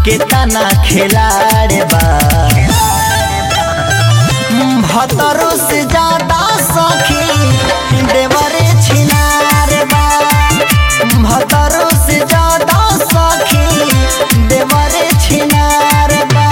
केतना खिलाड़ बा भतरो से ज्यादा सखी देवरे छिनार बा भतरो से ज्यादा सखी देवरे छिनार बा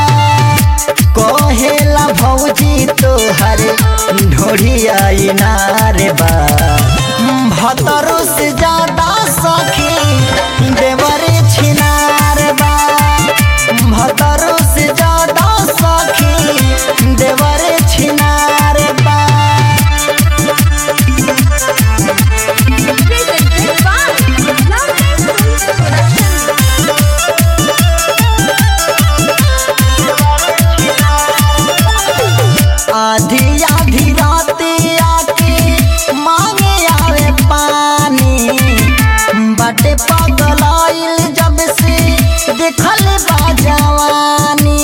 कहेला भौजी तोहर ढोढ़िया इनार बा भतरो से ज्यादा सखी देवरे छिनार बा भतरो से ज्यादा सखी देवरे छिनार बा Presented by Lovely Films Production. आधी आधी राती आके मांगे आवे पानी बाटे पगलाइल जब से देखल बा जवानी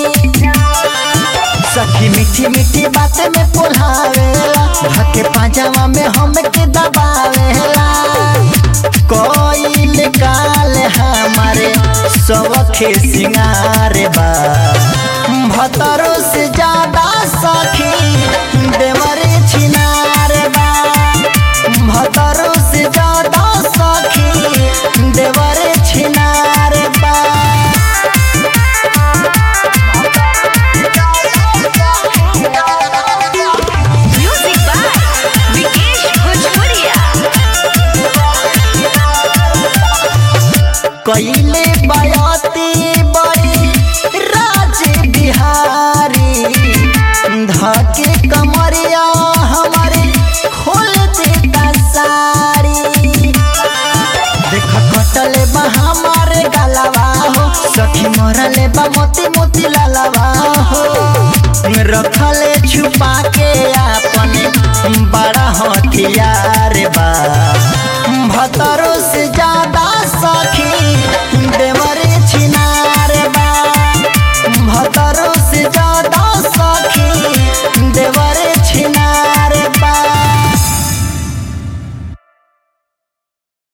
सखी मीठी मीठी बात में पोल्हावेला धके पाजामा में हमके दबावेला कोइल काल हमारे सबखे सिंगार बा भतरो से ज्यादा सखी देवरे छिनार बा भतरो से ज्यादा सखी देवरे छिनार बा Music by Vikesh Bhojpuria. कैले बयाती बड़ी राज बिहारी धके कमरिया हमारे खोल देता साड़ी देख कटले बा हमारे गलवा हो सखी मरले बा मोती मोती लालवा हो रखले छुपा के अपने बड़ा हथियार बा